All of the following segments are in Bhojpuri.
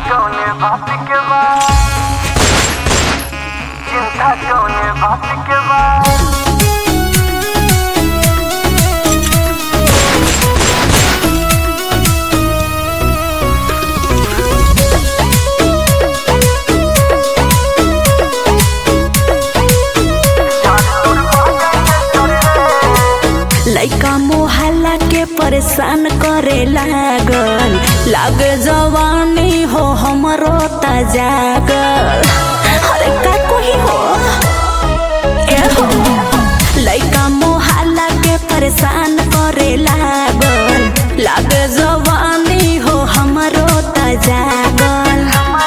कौने बात के बाद चिंता कौने बात के बाद लइका मोहल्ला के परेशान करे लागल लाग जवानी हो हमरो ता जागल अरे का कोही हो ए हो लइका मोहल्ला के परेशान करे लागल लाग जवानी हो हमरो ता जागल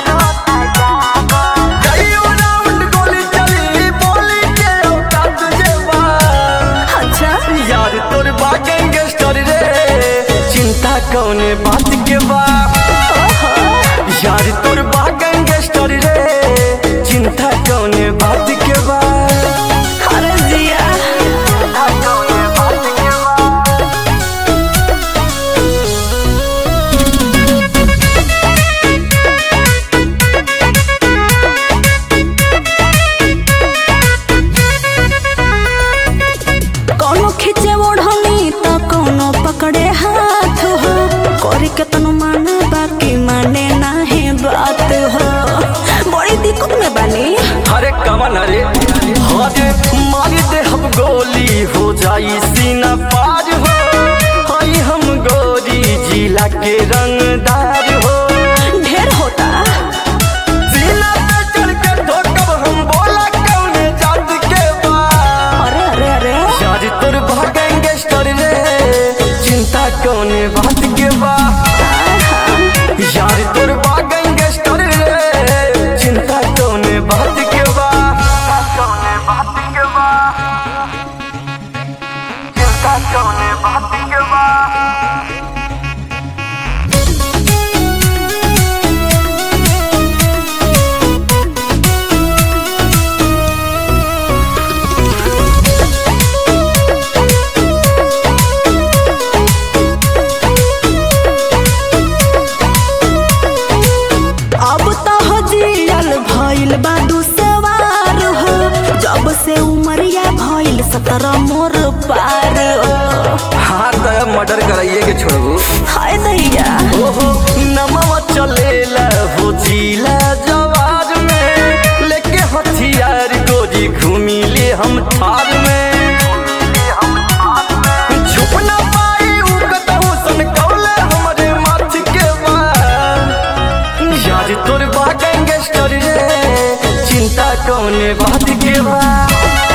कईयो राउंड गोली चली बोली के औकात जेबा अच्छा यार तोर बा गैंगस्टर रे चिंता कौने बात के बा यार तोर बा गैंगस्टर रे चिंता कौने बात के बा अरे जिया चिंता कौने बात के बा कौनो खींचे ओढ़नी तो कौनो पकड़े हाथ हो करे के तनु माने बाकी माने ना है बात हो बड़ी दिक्कत में बनी अरे कमन अरे अरे मार दे हम गोली हो जाई सीना पार हो हई हम गोरी जिला के रंगदार हो ढेर होता सीना पे चढ़ के ठोकब हम बोला कौने जात के बा अरे अरे अरे यार तोर बा गैंगस्टर रे चिंता कौने बात के बा यार तोर बा गैंगस्टर रे चिंता कौने बात के बा कौने बात के बा चिंता कौने बात के बा अब तो हो जियल भइल बा दुसवार हो जब से उमरिया भइल सत्रह मोर पार हो हाँ तो मर्डर कराइए के छोड़बू हाय दैया ओहो नमवा चलेला हो जिला जवार में लेके हथियार गोरी घूमी ले हम थार में छुप ना पाई उ कतहु सन कौले हमरे माथ के बा यार तोर बा गैंगस्टर रे चिंता कौने बात के बा